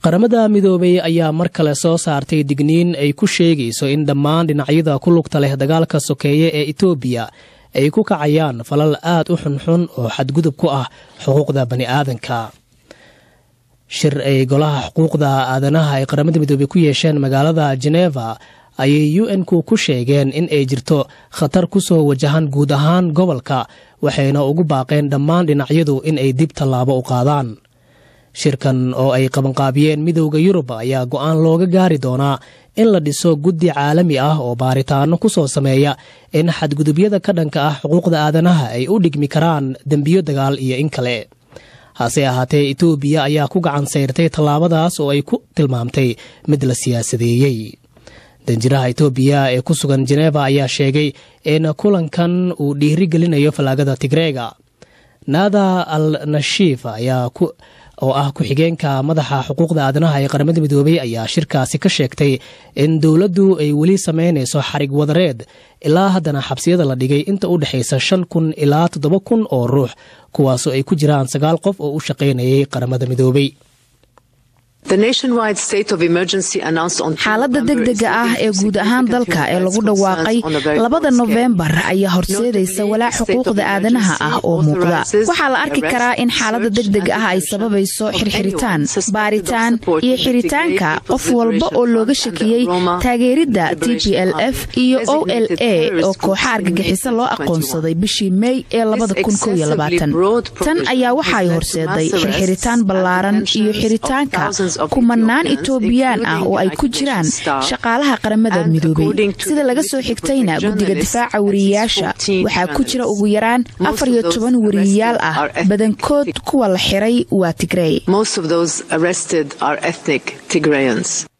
qaramada midoobay ayaa mar kale soo saartay digniin ay ku sheegayso in dhammaan dhinacyada ku lugta leh dagaalka sokeeye ee etoobiya ay ku kacayaan falal aad u xunxun oo xadgudub ku ah xuquuqda bani'aadanka shir ay golaha xuquuqda aadanaha ay qaramada midoobey ku yeesheen magaalada geneva ayay u n-ku ku sheegeen in ay jirto khatar ku soo wajahan guud ahaan gobolka waxayna ugu baaqeen dhammaan dhinacyadu in ay dib tallaabo u qaadaan shirkan oo ay qabanqaabiyeen midowda yurub ayaa go-aan looga gaari doonaa in la dhiso guddi caalami ah oo baaritaano ku soo sameeya in xadgudubyada ka dhanka ah xuquuqda aadanaha ay u dhigmi karaan dembiyo dagaal iyo in kale hase ahaatee etoobiya ayaa ku gacan sayrtay tallaabadaas oo ay ku tilmaamtay mid la siyaasadeeyey danjiraha etoobiya ee ku sugan jeneva ayaa sheegay in kulankan uu dhiiri gelinayo fallaagada tigreega naada al nashiif ayaa oo ah ku-xigeenka madaxa xuquuqda aadanaha ee qaramada midoobey ayaa shirkaasi ka sheegtay in dowladdu ay weli sameynayso xarig wadareed ilaa haddana xabsiyada la dhigay inta u dhexaysa shan kun ilaa toddoba kun oo ruux kuwaasoo ay ku jiraan sagaal qof oo u shaqaynayay qaramada midoobey xaaladda degdega ah ee guud ahaan dalka ee lagu dhawaaqay labada nofembar ayaa horseedaysa walaac xuquuqda aadanaha ah oo muuqda waxaa la arki karaa in xaaladda degdega ah ay sababayso xirxiritaan baaritaan iyo xiritaanka qof walba oo looga shakiyey taageeridda t p l f iyo o l a oo kooxa argagixisa loo aqoonsaday bishii mey ee tan ayaa waxaay horseeday xirxiritaan ballaaran iyo xiritaanka kumanaan etoobiyaan ah oo ay ku jiraan shaqaalaha qaramada midoobey sida laga soo xigtayna guddiga difaaca wariyeyaasha waxaa ku jira ugu yaraan afar iyo toban wariyeyaal ah badankood kuwa la xiray waa tigrey